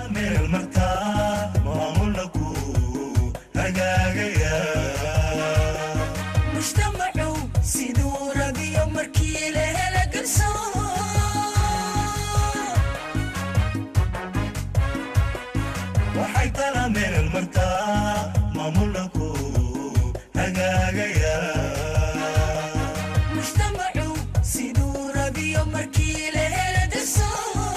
meel martaa maamulna ku hagaagaya mujtamacu siduu rabiyo markii la hela garsoor waxay tala meel martaa maamulna ku hagaagaya mujtamacu siduu rabiyo markii la hela garsoor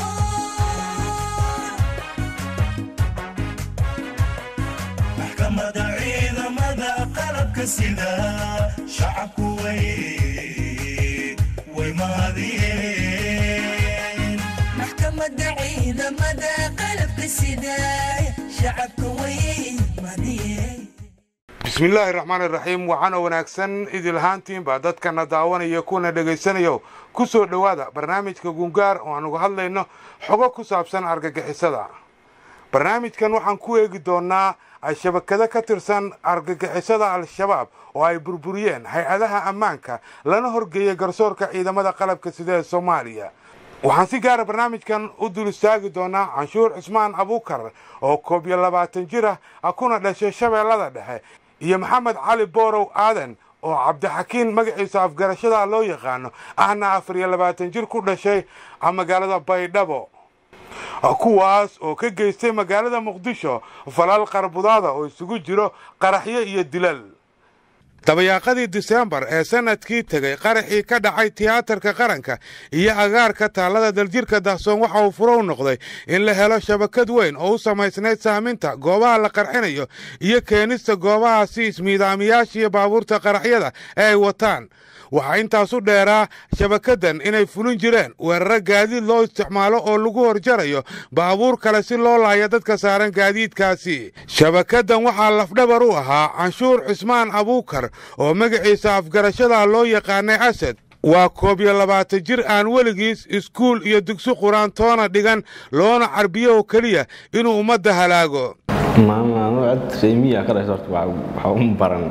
maxkamada ciidamada qalabka sida shacabku way way mahadiyeen maxkamadda ciidamada qalabka sida shacabka way madiyeen bismillaahi raxmaan iraxiim waxaana wanaagsan idilahaantiinba dadkana daawanaya kuna dhegaysanayo ku soo dhowaada barnaamijka gungaar oo aan uga hadlayno xogo ku saabsan argagixisada barnaamijkan waxaan ku eegi doonnaa shabakado ka tirsan argagixisada al-shabaab oo ay burburiyeen hay-adaha ammaanka lana horgeeyey garsoorka ciidamada qalabka sida ee soomaaliya waxaan si gaara barnaamijkan u dul istaagi doonaa canshuur cismaan abuukar oo koob iyo labaatan jir ah kuna dhashay shabeellada dhexe iyo maxamed cali boorow aadan oo cabdixakiin magaciisa afgarashada loo yaqaano ahna afar iyo labaatan jir ku dhashay magaalada baydhabo kuwaas oo ka geystay magaalada muqdisho falal qarbudaada oo isugu jiro qaraxyo iyo dilal dabayaaqadii disembar ee sanadkii tegay qaraxii ka dhacay tiyaatarka qaranka iyo agaarka taallada daljirka dahsoon waxa uu furow noqday in la helo shabakad weyn oo u samaysnayd saaminta goobaha la qarxinayo iyo keenista goobahaasi ismiidaamiyaasha iyo baabuurta qaraxyada ee ay wataan waxaa intaas u dheeraa shabakaddan inay fulin jireen weeraro gaadiid loo isticmaalo oo lagu horjarayo baabuur kale si loo laaya dadka saaran gaadiidkaasi shabakaddan waxaa lafdhabar u ahaa canshuur cismaan abuukar oo magaciisa afgarashada loo yaqaanay asad waa koob iyo labaatan jir aan weligiis iskuul iyo dugsi qur-aan toona dhigan loona carbiyo oo keliya inuu ummadda halaago maama cid reemiya ka dhashay horta waxa u baran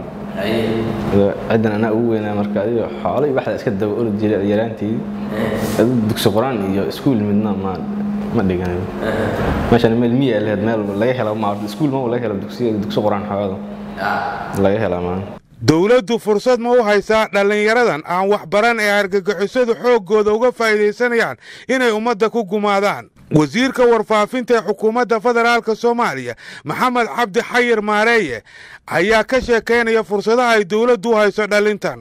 ciddan anaa ugu weynaa marka adiga xoolo iyo waxda iska daba orod jiray yaraanteedii adu dugsi qur-aan iyo iskuul midna ma ma dhiganayo meeshan meel miya lahayd meel laga hela ma iskuul ma laga helo dugsi dugsi qur-aan xoogada laga helaa maan dowladdu fursad ma u haysaa dhallinyaradan aan waxbaran ee argagixisadu xooggooda uga faa'iidaysanayaan inay ummadda ku gumaadaan wasiirka warfaafinta ee xukuumadda federaalka soomaaliya maxamed cabdi xayir maareeye ayaa ka sheekaynaya fursadaha ay dowladdu u hayso dhalintan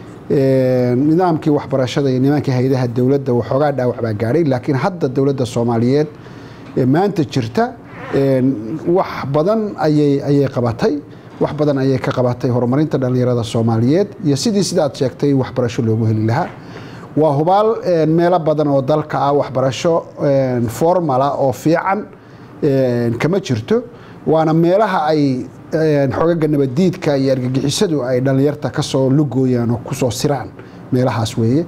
nidaamkii waxbarashada iyo nimankii haydaha dowladda waxoogaa dhaawac baa gaadhay laakiin hadda dowladda soomaaliyeed ee maanta jirta wax badan ayay ayay qabatay wax badan ayay ka qabatay horumarinta dhallinyarada soomaaliyeed iyo sidii sidaad sheegtay waxbarasho loogu heli lahaa waa hubaal meelo badan oo dalka ah waxbarasho formala oo fiican kama jirto waana meelaha ay xogaga nabadiidka iyo argagixisadu ay dhallinyarta kasoo lugooyaan oo kusoo siraan meelahaas weeye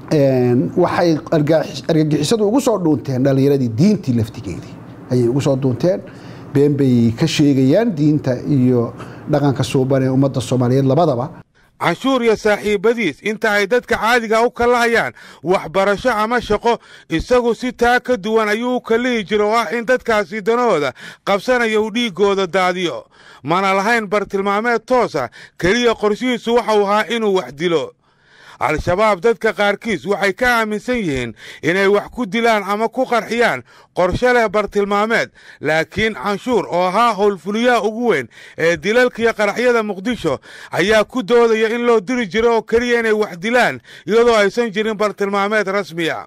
waxay argagixisadu ugu soo dhuunteen dhallinyaradii diintii laftigeedii ayay ugu soo dhuunteen been bay ka sheegayaan diinta iyo dhaqanka suuban ee ummadda soomaaliyeed labadaba canshuur iyo saaxiibadiis inta ay dadka caadiga u kallahayaan waxbarasho ama shaqo isagu si taa ka duwan ayuu u kallihi jira oo ah in dadkaasi danahooda qabsanaya uu dhiiggooda daadiyo mana lahayn bartilmaameed toosa keliya qorshihiisu waxau ahaa inuu wax dilo al-shabaab dadka qaarkiis waxay ka aaminsan yihiin inay wax ku dilaan ama ku qarxiyaan qorshe leh bartilmaameed laakiin canshuur oo ahaa howlfuliyaha ugu weyn ee dilalkiiyo qaraxyada muqdisho ayaa ku doodaya in loo diri jiro oo keliya inay wax dilaan iyadoo aysan jirin bartilmaameed rasmiya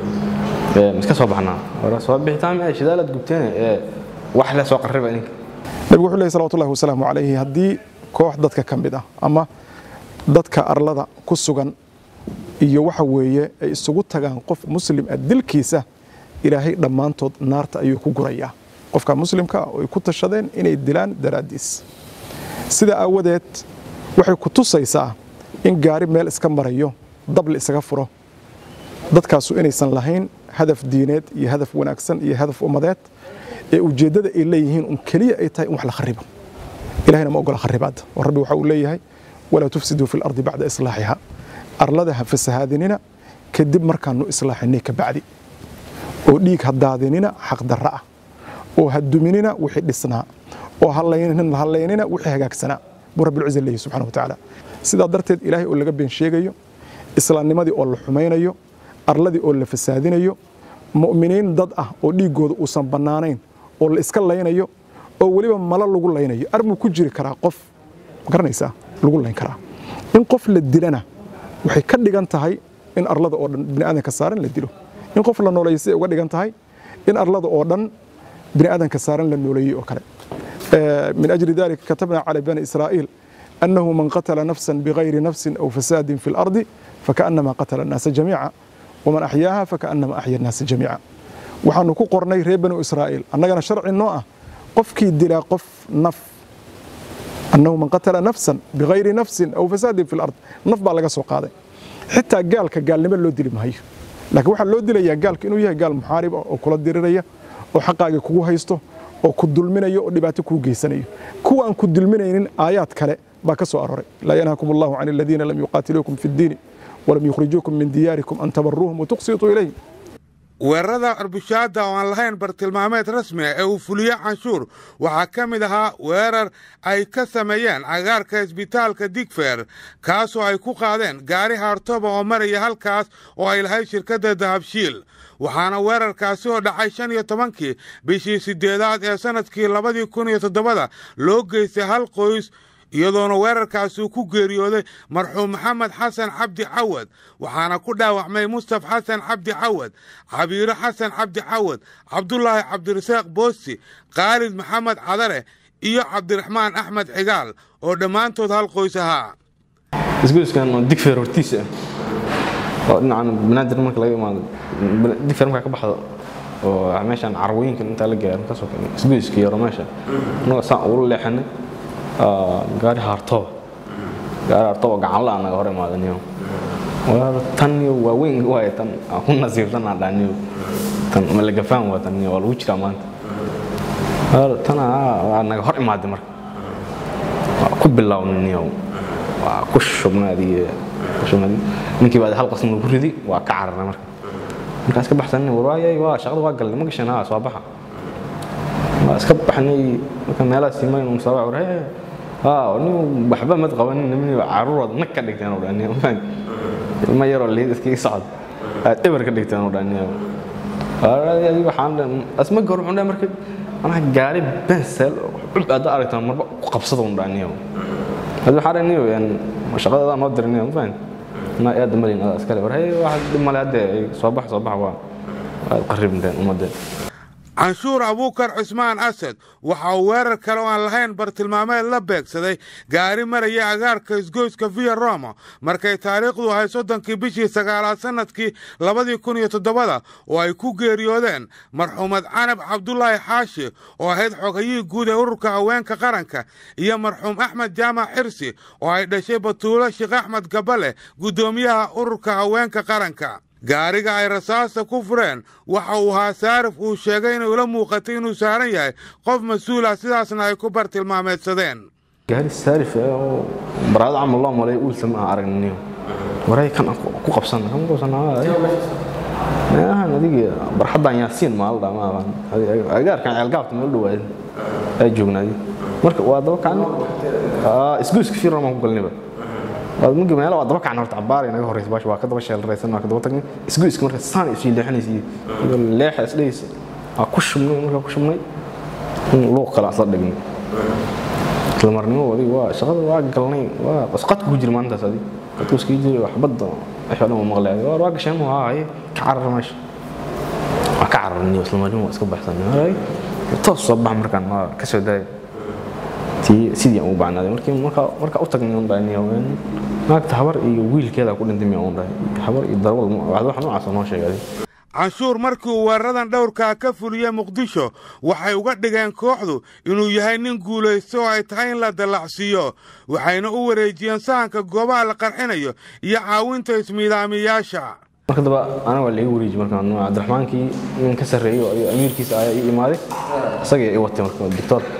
iska soo baxnaa hore soo bixitaan ee shidaalaad gubteen ee wax le soo qarriba idinka nabigu wuxuu leeyahy salawatullahi wasalaamu calayhi haddii koox dadka ka mid ah ama dadka arlada ku sugan iyo waxa weeye ay isugu tagaan qof muslim ah dilkiisa ilaahay dhammaantood naarta ayuu ku gurayaa qofka muslimka ah oo ay ku tashadeen inay dilaan daraaddiis sida aawadeed waxay ku tusaysaa in gaari meel iska marayo dab la isaga furo dadkaasu inaysan lahayn hadaf diineed iyo hadaf wanaagsan iyo hadaf ummadeed ee ujeeddada ay leeyihiin un keliya ay tahay in wax la kharibo ilahayna ma ogola kharibaadda oo rabbi waxa uu leeyahay walaa tufsiduu fi lardi bacda islaaxiha arlada ha fasahaadinina kadib markaanu islaaxinay ka bacdi oo dhiig ha daadinina xaq darra ah oo ha duminina wixii dhisnaa oo hallaynina hallaynina wixii hagaagsanaa buu rabbilciza leeyahy subxana wa tacaala sidaa darteed ilaahay oo laga been sheegayo islaamnimadii oo la xumaynayo arladii oo la fasaadinayo mu'miniin dad ah oo dhiiggooda uusan bannaanayn oo la iska laynayo oo weliba malo lagu laynayo arbuu ku jiri karaa qof garanaysaa lagu layn karaa in qof la dilana waxay ka dhigan tahay in arlada oo dhan bini'aadanka saaran la dilo in qof la nooleeyo siday uga dhigan tahay in arlada oo dhan bini'aadanka saaran la nooleeyey oo kale من أجل ذلك كتبنا على بني إسرائيل أنه من قتل نفسا بغير نفس أو فساد في الأرض فكأنما قتل الناس جميعا ومن أحياها فكأنما أحيا الناس جميعا waxaanu ku qornay reer banu israa'iil annagana sharci noo ah qofkii dilaa qof naf annahu man qatala nafsan bigayri nafsin aw fasaadin fi lard naf baa laga soo qaaday xitaa gaalka gaalnimo loo dili maayo laakiin waxaa loo dilayaa gaalka inuu yahay gaal muxaarib ah oo kula diriraya oo xaqaagii kugu haysto oo ku dulminayo oo dhibaato kuu geysanayo kuwa aan ku dulminaynin aayaad kale baa ka soo aroray laa yanhaakum allahu can aladiina lam yuqaatiluukum fi ddiini walam yukhrijuukum min diyaarikum an tabaruuhum watuqsituu ilayhim weerarada arbushaada oo aan lahayn bartilmaameed rasmi ah ee uu fuliyo canshuur waxaa ka mid ahaa weerar ay ka sameeyeen cagaarka isbitaalka digfeer kaasoo ay ku qaadeen gaari haartoba oo maraya halkaas oo ay lahayd shirkadda dahabshiil waxaana weerarkaasi oo dhacay shan iyo tobankii bishii siddeedaad ee sannadkii labadii kun iyo toddobada loo geystay hal qoys iyadoona weerarkaasi uu ku geeriyooday marxuum maxamed xasan cabdi cawad waxaana ku dhaawacmay mustaf xasan cabdi cawad cabiiro xasan cabdi cawad cabdulaahi cabdirasaaq boosti khaalid maxamed cadare iyo cabdiraxmaan axmed cigaal oo dhammaantood hal qoys ahaa isgoyskan oo digfeer hortiisa ah oo dhinacan banaadir marka laga imaado digfeer markaa ka baxdo oo meeshaan carwooyinkan intaa la gaaro kasoo keenay isgoyska yaro meesha anagoo saan ugula leexanay gaari haartooba gaari haartooba gacan la naga hor imaadaniyo tan iyo waaweyn waay tan aan ku nasiibsan aan dhaniyo tan malagafaan waa tan waa lagu jiraa maanta tana waa naga hor imaaday marka waa ku bilownaniyo waa ku shubnaadiyo ninkii baa hal qasn lagu ridi waa ka cararnay marka markaas ka baxsanay war waayay waa shaqada waa galnay ma gashan haa soo baxa waa iska baxnay marka meelaha simayn un soo war hee haa nin waxba mad qabanin nimin caruurood nag ka dhigteen oo dhaniyo ilma yaroo liid iskaga socod aad eber ka dhigteen oo dhaniyo waxaan asma gor wuxuu marka anaa gaari bensel cub aad aragtaan marba ku qabsada un dhaniyo hadi waxaa dhaniyo shaqadada noo dirinayo ma fahan anaa aad malin adaa iskale war hee wax dhib male haddee soo bax soo bax waa aad qaribinteen ummadeen canshuur abuukar cusmaan asad waxa uu weerar kale oo aan lahayn bartilmaameed la beegsaday gaari maraya agaarka isgoyska via roma markay taariikhdu ahay soddonkii bishii sagaalaad sannadkii labadii kun iyo toddobada oo ay ku geeriyoodeen marxuumad canab cabdulaahi xaashi oo ahayd xogayihii guud ee ururka haweenka qaranka iyo marxuum axmed jaamac xirsi oo ay dhashay batuulo sheekh axmed gabale guddoomiyaha ururka haweenka qaranka gaariga ay rasaasta ku fureen waxa uu ahaa saarif uu sheegay inay ula muuqatay inuu saaran yahay qof mas-uula sidaasna ay ku bartilmaameedsadeen gaari saarif ah oo baraado camal loo malay uulsa ma aan aragniniyo waray kan aan ku qabsana kan ku qabsana meelahan adiga barxaddan yaasiin maal dhaa ma aban agaarkan ceelgaabta meel dhawaad ay joognaadi marka waa daba kacna isgoyska fiiran baan ku galnayba magi meelo waa daba kacna horta cabaar inaga horeysa baash waa ka daba sheelraysan waa ka daba tagnay isgoyska marka saan isii leexanaysa iyo leexa isdhaysa waa ku shubnay markaa ku shubnay luuq kale asla dhignay isla marnimo adiga waa shaqada waa galnay waa qadka ku jira maalintaas adiga qadku iska jira waxbadda wixii dhan waa maqlay adiga waa gasheen waa haye ka carar meesha waa ka cararnay isla marnimo waa iska baxsanay toos soo bax markaan waa ka soo daaya sidii aan u bacnaaday markii marka marka u tagnay un dhahay haween naagta habar iyo wiilkeeda ku dhintay miyaa un dhahay habar iyo darwal wax noocaas noo sheegay canshuur markii uu weeraradan dhowrkaa ka fuliyey muqdisho waxay uga dhigeen kooxdu inuu yahay nin guulaysto oo ay tahay in la dallacsiiyo waxayna u wareejiyeen sahanka goobaha la qarxinayo iyo caawinta ismiidaamiyaasha marka daba anaga waa laga wareeji marka cabdiraxmaankii nin ka sarreeyo iyo amiirkiisa ayaa ii imaaday isagii i watay marka doctoorka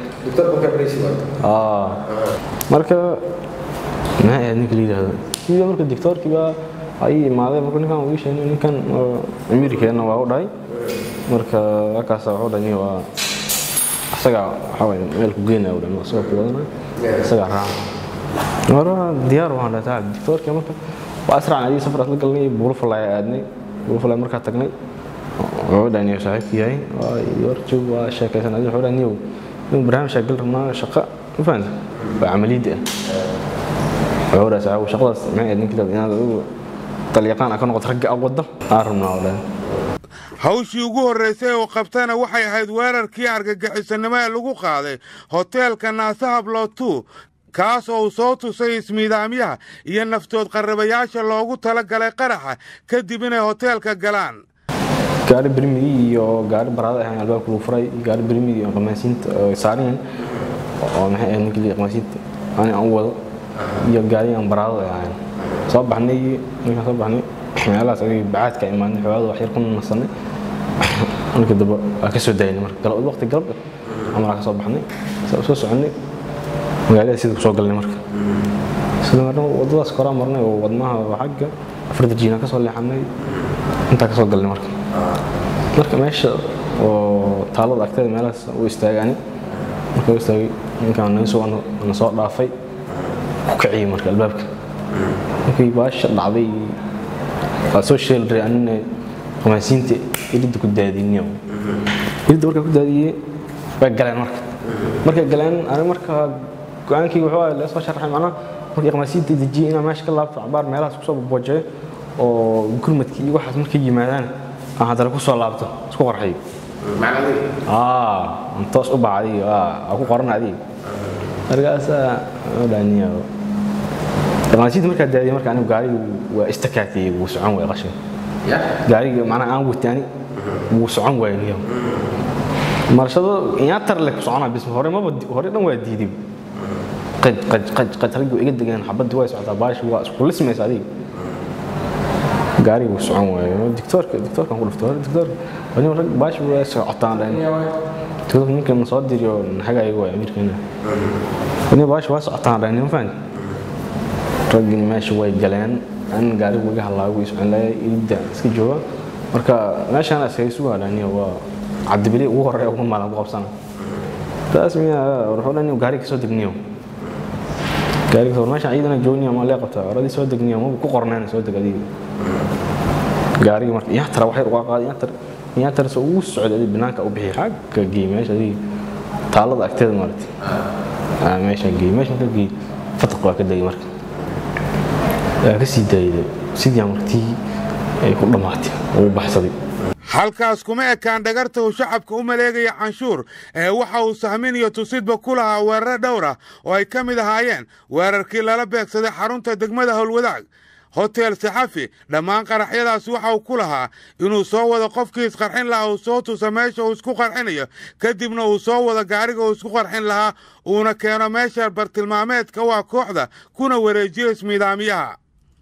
marka maxay ahayd ninka la yidhaahdo sidii marka doctoorkii baa ayii imaaday marka ninkan uu ii sheegay ninkan amiirkeenna waa u dhahay marka halkaas wuxuu dhahay waa isagaa waxaa waye meel ku geynaya u dhan isagoo ku wadanaya isagaa raaca mara diyaar waan dhataa dictoorkii marka waa asracan adii safar asla galnay buulufalay aadnay buulufalay markaa tagnay wuxuu dhahay niyo saaxiibki yahay waa yorjoog waa sheekaysan adii wuxuu dhahay niyow inuu barnaamijkaa gal rabnaa shaqa ma fahamta waa camaliyadda ah wuxuu dhahay saaxiib shaqadaas maxay ahayd ninkii inaad adigu dalyaqaan ka noqoto ragga aad wadda aan rabnaa oo dhahay hawshii ugu horraysay oo qabtana waxay ahayd weerarkii argagixisanimo ee lagu qaaday hoteelka naasaha blootu kaas oo uu soo tusay ismiidaamyaha iyo naftood qarrabayaasha loogu tala galay qaraxa kadib inay hoteelka galaan gaari birmidi iyo gaari baraada ahaan albaabka lagu furay iyo gaari birmidi iyo qamaasiinta oo saareen oo maxay ahayd ninkii qamaasiinta ani aan u wado iyo gaari aan baraada ahaan soo baxnay markaan soo baxnay meelahaas adiga bacaadka imaanay xogaada wax yar ku nasanay markii dambe waa ka soo daynay marka galab waqti galabka amaraa ka soo baxnay saa soo soconay magaalada sida ku soo galnay marka sida marna wadadaas koraa marnay oo wadnaha xagga afarta jiina ka soo leexanay intaa ka soo galnay marka marka meesha oo taalada agteeda meelahaas u istaagani marka u istaagay ninkaan naga soo na soo dhaafay ku kiciyey marka albaabka markii baasha dhacday waa soo sheelray anina qamaasiinta iridda ku daadiniyo iridda markaa ku daadiyey way galeen marka markay galeen ani marka go-aankii wuxuu ahaa lasoo sharaxay macnaha markii qamaasiinta dejiyey inaan meesha ka laabto cabaar meelahaas kusoo baboojeeyo oo gurmadkii iyo waxaas markay yimaadaan aan haddana kusoo laabto isku qarxiyo aan toos u bacday aa ku qoran adiga markaasaa dhaaniya qamaasiinta markaa daadiyey marka anigu gaariga waa istakaatiyey wuu socon waay qashin gaariga macnaha aan wataani wuu socon waay niyo marashado inaatar leh ku soconaa bis hore maba hore dhan waa diiday qaj qaj qaj qaj raggu iga degaan xabadii way socotaa baashi waa isku lismaysa adiga gaariga wuu socon waayo dictoorka dictoorkan ku dhufto hore dictoorka wani rag baashi waa socotaan dhan dictoorka ninkan soo diriyo hagaayaga waa amiirkeena wani baashi waa socotaan dhan ma fahanti raggii meesha way galeen an gaarigu iga halaagu iscon laaya iidda iska jooga marka meeshaan iskaga sugaa dhaniyo waa cabdibili ugu horeeya ugu maalan ku qabsana taas miya wuxuu dhaniyo gaariga kasoo degniyo gaariga soo meeshaan ciidana joogniyo ma lee qabtaa oradii soo degniyo ma ku qorneen soo deg adiga gaariga marka iyaa tara waxay uga qaaday iyaa tara iyaa tara soo ugu socday adiga banaanka u bixi xagga geey meesha adiga taalada agteeda maaragtay meesha geey meesha ka geey fataq waa ka degay marka waa ka sii daayday sidii martii ay ku dhammaatay uu baxsaday halkaas kuma ekaan dhagarta uu shacabka u maleegaya canshuur ee waxa uu sahmin iyo tusidba ku lahaa weeraro dhowr ah oo ay ka mid ahaayeen weerarkii lala beegsaday xarunta degmada howlwadaag hotel saxafi dhammaan qaraxyadaas waxa uu ku lahaa inuu soo wado qofkii isqarxin lahaa uu soo tusa meesha uu isku qarxinayo kadibna uu soo wado gaariga uu isku qarxin lahaa uuna keeno meesha bartilmaameedka waa kooxda kuna wareejiyo ismiidaamyaha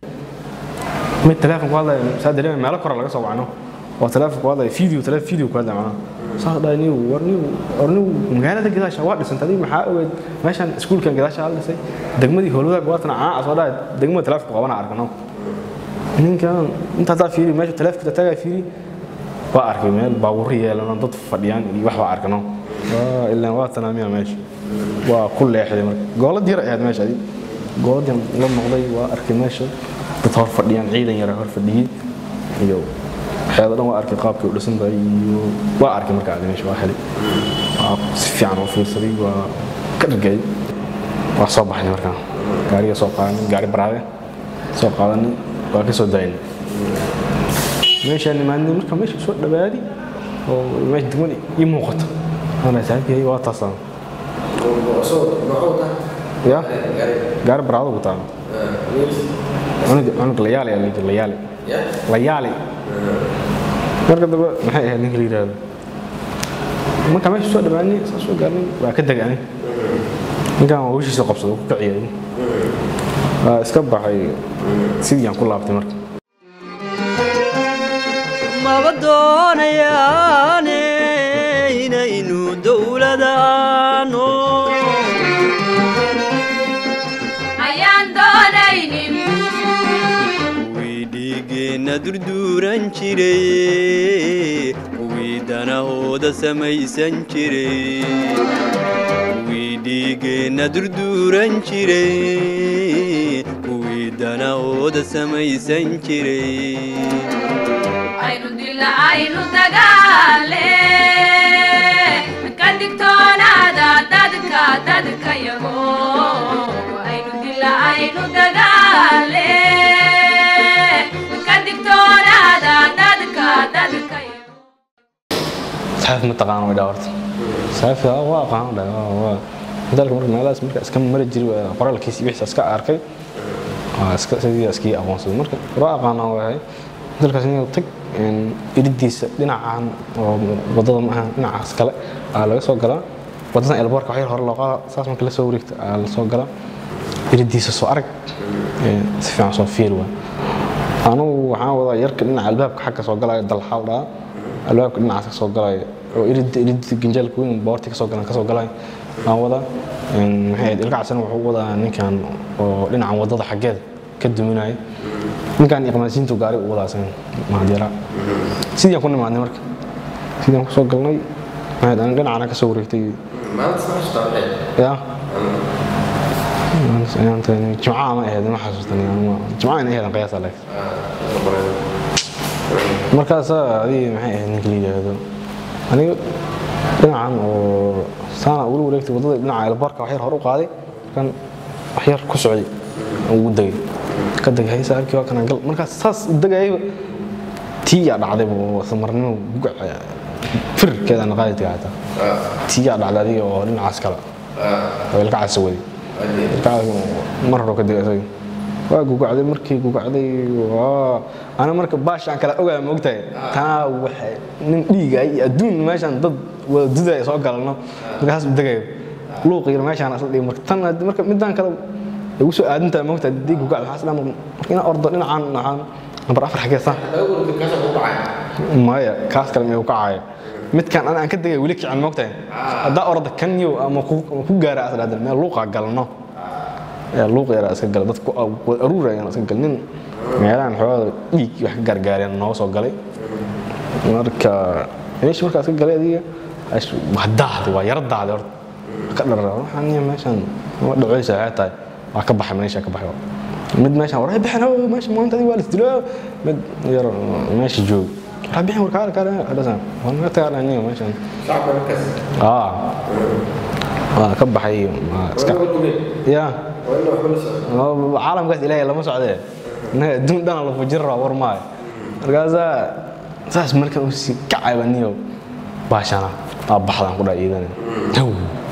mid telefonku hadlaya saa dareemay meelo kore laga soo wacno oo telefonku hadlaya video tele video ku hadlaya macnaha saas dhahay niw war niw war niw magaalada gadaasha waa dhisantay adiga maxaa ogeed meeshan iskuulkan gadaasha la dhisay degmadii howlwadaag waatan caa soo dhahay degmada telefonku qabana arkano ninkan inta haddaa fiiri meesha telefonka tagaa fiiri waa arkay meel baabuur yeelan dad fadhiyaan iyo wax baa arkano ilaan waa tanaamiya meesha waa ku leexday marka goolad yar ahayd meesha adiga goolad la noqday waa arkay meesha dad hor fadhiyaan ciidan yara hor fadhiyey iyo waxyaada dhan waa arkay qaabkii u dhisan tahay iyo waa arkay marka adi meesha waa helay waa si fiican u fiirsaday waa ka dhargay waa soo baxnay markaa gaariga soo qaadanay gaari baraade soo qaadanay waa ka soo daynay meeshaan nimaadnay marka meesha soo dhawaaday oo meesha degmada ii muuqato ana saaxiibkay waa taasaan ya gaari baraado ku taano cunug cunug layaali ayaa layidhi layaali layaali marka dambe maxay ahayd ninka la yidhaahdo marka meesha soo dhawaanay saa soo gaarnay waa ka degaanay ninkan waa hawshiisa qabsada ku kaciyay waa iska baxay sidii aan ku laabtay marka maba doonayaane inaynu dowladaano ayaan doonaynin kuwii dhiigeenna durduuran jiray kuwii danahooda samaysan jiray kuwii dhiigeenna durduuran jiray kuwii danahooda samaysan jiray aynu dila aynu dagaale ka digtoonaada dadka dadka yago aynu dila aynu dagaale ka digtoonaada dadka dadka yago saaf ma taqaan way dhawarta saaf waa aqaan dha waa dalka marka meelahaas marka iska mari jiri waa qoraalkiisa wixii iska arkay waa iska sidii iskii aqoonsaday marka waa aqaan waa dalkaas inuu tag iridiisa dhinacan oo wadada ma aha dhinacaas kale aa laga soo galaa wadadan elboorka waxyar hore loo qaada saas marka la soo wareegta aa la soo galaa iridiisa soo arag si fiican soo fiir waa anugu waxaan wadaa yarka dhinaca albaabka xagga soo galaya dalxaal dhaa albaabka dhinacaas ka soo galaya oo irid irid ganjaalka weyn boorti kasoo galan kasoo galaya aan wadaa maxay ahayd ilkacasana wuxuu wadaa ninkan oo dhinacan wadada xaggeeda ka duminaya ninkan iqmaasiintu gaari u wadaasan mahadyaraa sidii ku nimaadnay marka sidii kusoo galnay maxayd aan dhinacana ka soo wareegtay ya jimcaha ma ahayd ma xasuustan jimcaha ina ahayd qiyaasa leeg markaasaa adii maxay ahayd ninka la yidhaahdo aniga dhinacan oo saana ugula wareegtay waddada dhinaca elbarka waxyar hore u qaaday markaan waxyar ku socday ugu degay ka degay haysa arkii waa kana gal markaas saas degayayba tii yaa dhacdayba oo samarnimo gugac firkeeda naqaadidka hataa tii yaa dhacday adiga oo dhinacaas kale oo ilka casa waday ilkacaas mar hore ka degay isaga waa gugacday markii gugacday waa ana marka baashaan kala ogaa ma ogtahay taa waxay nin dhiiga iyo adduun meeshaan dad wada dudaya soo galano markaas degayo luuq yar meeshaan asla dhigi marka tan marka midaan kale ugu soo aadintaa ma ogtahay dii gugacda waxaa isla marka inaa ordo dhinacaan dhinacaan nambar afar xageesa maya kaas kale miyuu kacaya midkan ana aan ka degay weli kican ma ogtahay haddaa orda kan yow ama ku gaara asla hadda meel luuqa galno luuq yaraa iska gala dadku aruurayaan iska gal nin meelahan xoogada dhiig wax ka gaargaareen nooga soo galay marka meeshii markaa iska galay adiga waa daahday waa yaro daahday horta ka dharara waxaan niya meeshaan ma dhacoysa waxay tahay waa ka baxay meesha ka baxay mid meeshaan waray bixin oo meesha maanta adiga waa la isdilo mid yar meesha joog waray bixin war kaale kaale hadhasan waa naga tagaa niya meeshaan aa waa ka baxay iska ya caalamkaas ilaahay lama socdee innaga adduun dhana la fujin rabaa war maayo markaasaa saas markan u sii kacayba niyow baashana aa baxdaan ku dhaa iidana haw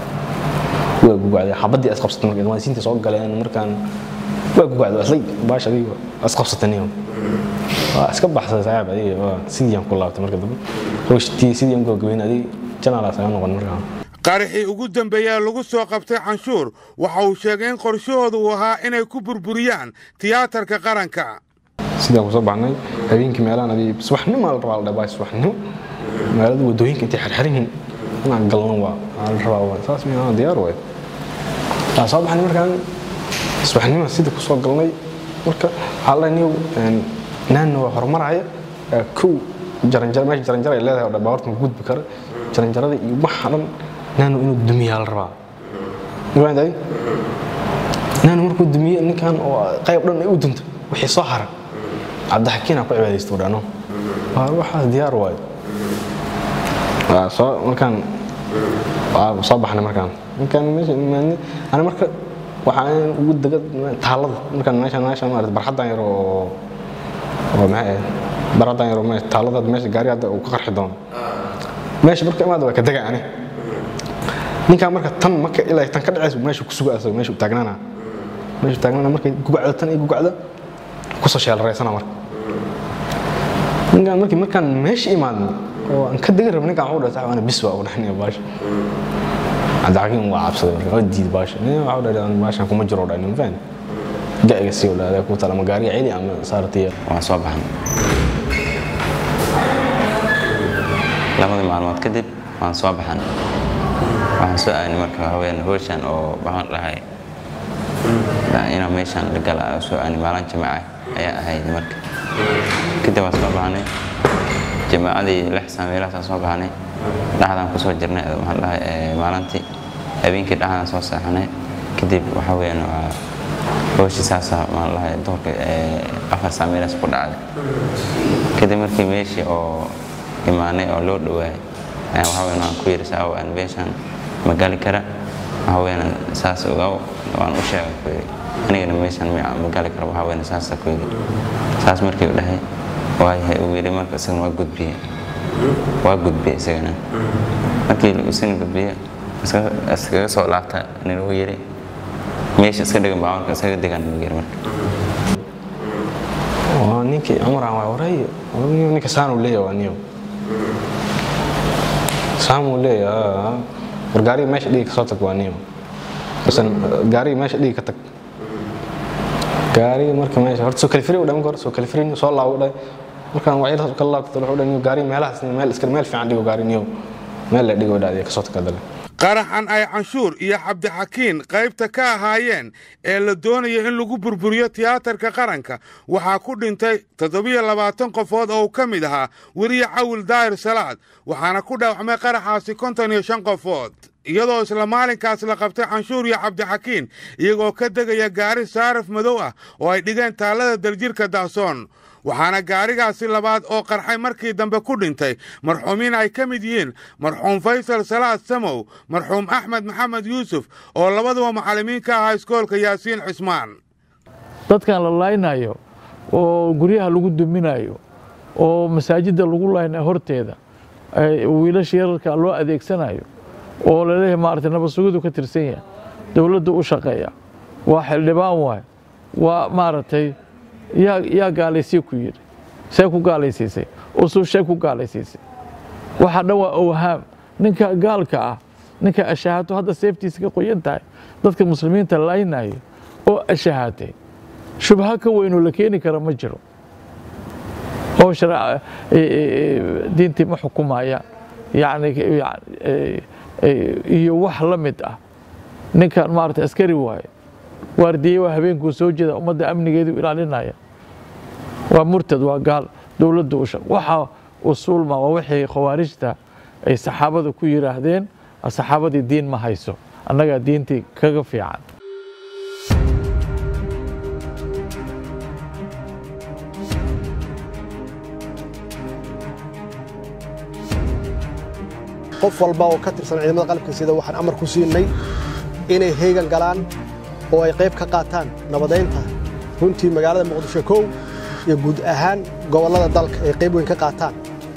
waa gugacday xabaddii isqabsatay marka ilmaasiinta soo galeen markaan waa gugacday aslay baasha adiga isqabsatay niyow waa iska baxsaday saaxiib adiga waa sidii aan ku laabtay marka dambe hooshtii sidii aan gogobeen adiga janaalaas aga noqon markaan qaraxii ugu dambeeyaa lagu soo qabtay canshuur waxa uu sheegay in qorshahooda uu ahaa inay ku burburiyaan tiyaatarka qaranka sidaan kusoo baxnay habeenkii meelahan adii subaxnimo la rabaa la dhabaa subaxnimo magaalada wadooyinka intay xirxirin inaan galno waa aa la rabaa waa saas miyaa diyaar waay waa soo baxnay markaan subaxnimo sida kusoo galnay marka waxaa la niyow naanna waa horumaraya kow jaranjaro meesha jaranjaro ay leedahay oo dhan baabuurta ma gudbi kara jaranjarada iyo waxa dhan naanu inuu dumiyaa la rabaa mafahantahay naanu markuu dumiye ninkan oo qayb dhan ay u dunto wixii soo haray cabdixakiin aa ku cibaadaysta u dhano waa waxaas diyaar waayo waa soo markaan waa soo baxnay markaan markaan meesha imaadnay ani marka waxaan ugu dega taalada markaan meesha meesha maarata barxaddan yar oo oo maxay ahayd barxaddan yar oo meesha taalada meesha gaari hadda uu ka qarxi doono meesha marka imaada waa ka dega ani ninkaan marka tan marka ilaa tan ka dhacaysa meesha ku suga asaga meesha u taagnaana meesha taagnaana markay gugacda tan iyo gugacda kusoo sheelaraysana marka ninkaan markii markaan meesha imaadno oo aan ka degi rabo ninkaan wuxuu dhahay ana bis waa u dhahnaya baasha cabdixakiin waa cabsaday marka waa diiday baasha nin waxuu dhahay baashan kuma jiro dhahay nin fahmi ga'iga sii u dhahay ku tala ma gaariga celi ama saartiya waan soo baxnay labadii maalmood kadib waan soo baxan waxaan soo aanay marka haween howshan oo waxaan dhahay inaan meeshaan la gala soo aanay maalin jamaaca ayaa ahayd marka kadib waan soo baxnay jamaacadii lix saameelahaasaan soo baxnay dhaxdaan kusoo jirnay waxaan dhahay maalintii habeenkii dhaxdaan soo seexanay kadib waxa weeyaan waa hooshi saasa maan dhahay duhurka afar saamiinas ku dhacday kadib markii meeshii oo imaanay oo loo dhawaayay ayaan waxa weeyaan waan ku yidhi saa waan meeshaan ma gali kara waxa weeyaan saas ogaw waan u sheegay ku yidhi anigana meeshaan ma gali kara waxa weeyaan saasa ku yidhi saas markii u dhahay waayahay uu yidhi marka isagana waa gudbiye waa gudbiye isagana markii isagana gudbiye iskaga soo laabta nin uu yidhi meesha iska dhigan baawarka iskaga degan uu yidhi marka waa ninkii cumran waa waray ninka saanu leeyahay waa niyo saamuu leeyahay war gaariga meesha dhigi kasoo tag waa niyo isan gaariga meesha dhigi ka tag gaariga marka meesha horta soo kalifiri u dhamin kor soo kalifiri soo laabo dhahay markaan wacyadaas kala laabta wuxuu dhahay gaariga meelahaas meel iska meel fiican dhigo gaari niyo meel la dhigo dhahay kasoo tag dale qaraxan ay canshuur iyo cabdixakiin qaybta ka ahaayeen ee la doonaya in lagu burburiyo tiyaatarka qaranka waxaa ku dhintay toddobiyo labaatan qofood oo uu ka mid ahaa weriye cawil daahir salaad waxaana ku dhaawacmay qaraxaasi konton iyo shan qofood iyadoo isla maalinkaas la qabtay canshuur iyo cabdixakiin iyagoo ka degaya gaari saaraf madow ah oo ay dhigeen taallada daljirka dahsoon waxaana gaarigaasi labaad oo qarxay markii dambe ku dhintay marxuumiin ay ka mid yihiin marxuum faysal salaad samow marxuum axmed maxamed yuusuf oo labaduba macallimiin ka ahaa iskoolka yaasiin cismaan dadkan la laaynayo oo guryaha lagu duminayo oo masaajidda lagu laynayo horteeda wiilasha yararka loo adeegsanayo oo laleeyahay maaragtay nabadsugidu ka tirsan yahay dowladda u shaqeeya waa xildhibaan waay waa maaragtay yaa yaa gaalaysii ku yidhi see ku gaalaysiisay usuushee ku gaalaysiisay waxa dhan waa owhaam ninka gaalka ah ninka ashahaato hadda seeftiisa ka qoyan tahay dadka muslimiinta laynayo oo ashahaatay shubha ka weynoo la keeni kara ma jiro oo diintii ma xukumaya yacni iyo wax la mid ah ninkan maarata askari waaye waardiye waa habeenkuu soo jeeda ummadda amnigeedu ilaalinaya waa murtad waa gaal dowladda usha waxa usuulma waa wixii khawaarijta ay saxaabada ku yidhaahdeen saxaabadii diin ma hayso annagaa diintii kaga fiican qof walba oo ka tirsan ciidamada qalabka sida waxaan amar ku siinay inay heegan galaan oo ay qayb ka qaataan nabadaynta runtii magaalada muqdisho kow iyo guud ahaan gobollada dalka ay qayb weyn ka qaataan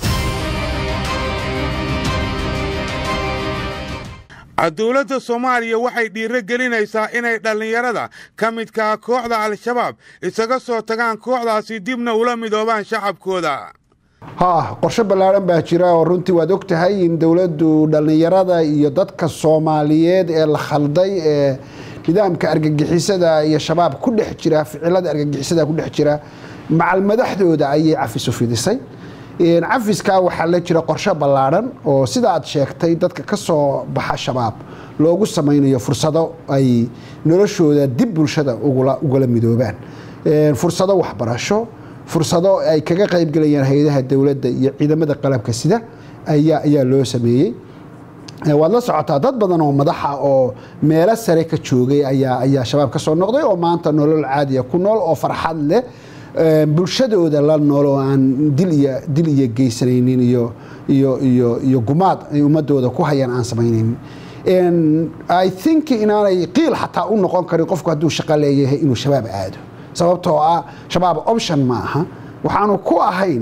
dowladda soomaaliya waxay dhiiro gelinaysaa inay dhallinyarada ka midkaa kooxda al-shabaab isaga soo tagaan kooxdaasi dibna ula midoobaan shacabkooda ha qorshe ballaaran baa jira oo runtii waad og tahay in dowladdu dhallinyarada iyo dadka soomaaliyeed ee la khalday ee nidaamka argagixisada iyo shabaab ku dhex jira ficilada argagixisada ku dhex jira macal madaxdooda ayay cafis u fidisay cafiskaa waxaa la jira qorshe ballaaran oo sida aad sheegtay dadka ka soo baxa shabaab loogu samaynayo fursado ay noloshooda dib bulshada ugala midoobaan fursado waxbarasho fursado ay kaga qaybgelayaan hay-adaha dowladda iyo ciidamada qalabka sida ayaa ayaa loo sameeyey waad la socotaa dad badan oo madaxa oo meelo sare ka joogay ayaa ayaa shabaab ka soo noqday oo maanta nolol caadiya ku nool oo farxad leh bulshadooda la nool oo aan dil iyo dil iyo geysanaynin iyo iyo iyo iyo gumaad ay ummadooda ku hayaan aan samaynaynin i think inaanay qiil xataa u noqon karin qofku hadduu shaqo leeyahay inuu shabaab aado sababtoo ah shabaab option ma aha waxaanu ku ahayn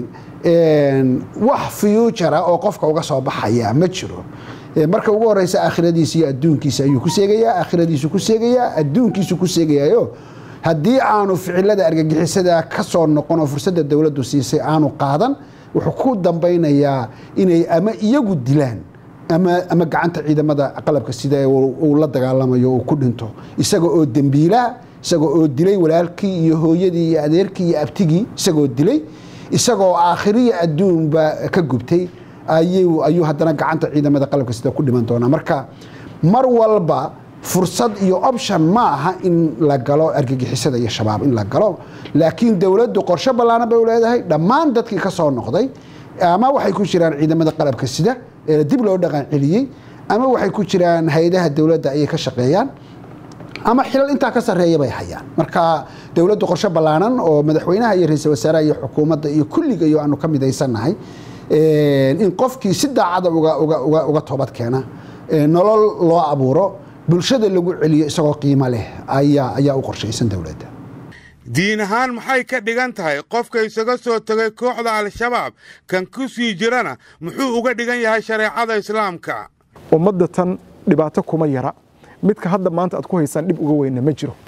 wax future oo qofka uga soo baxaya ma jiro marka ugu horeysa aakhiradiisa iyo adduunkiisa ayuu ku seegayaa aakhiradiisu ku seegayaa adduunkiisu ku seegayayo haddii aanu ficilada argagixisada ka soo noqon oo fursadda dowladdu siisay aanu qaadan wuxuu ku dambaynayaa inay ama iyagu dilaan ama ama gacanta ciidamada qalabka sida uu la dagaalamayo uu ku dhinto isaga oo dembiilaa isagoo oo dilay walaalkii iyo hooyadii iyo adeerkii iyo abtigii isagoo dilay isagoo aakhiriya adduunba ka gubtay ayuu ayuu haddana gacanta ciidamada qalabka sida ku dhiman doonaa marka mar walba fursad iyo option ma aha in la galo argagixisada iyo shabaab in la galo laakiin dowladdu qorshe ballaaran bay u leedahay dhammaan dadkii ka soo noqday ama waxay ku jiraan ciidamada qalabka sida ee dib loo dhaqan celiyey ama waxay ku jiraan hay-adaha dowladda ayay ka shaqeeyaan ama xilal intaa ka sarreeya bay hayaan marka dowladdu qorshe ballaanan oo madaxweynaha iyo ra-iisul wasaaraha iyo xukuumadda iyo kulligayo aanu ka midaysannahay in qofkii si daacada uga uga uga uga toobad keena nolol loo abuuro bulshada lagu celiyo isagoo qiimo leh ayaa ayaa u qorshaysan dowladda diin ahaan maxay ka dhigan tahay qofka isaga soo tegay kooxda al-shabaab kan ku sii jirana muxuu uga dhigan yahay shareecada islaamka ummadda tan dhibaato kuma yara midka hadda maanta aad ku haysaan dhib uga weyna ma jiro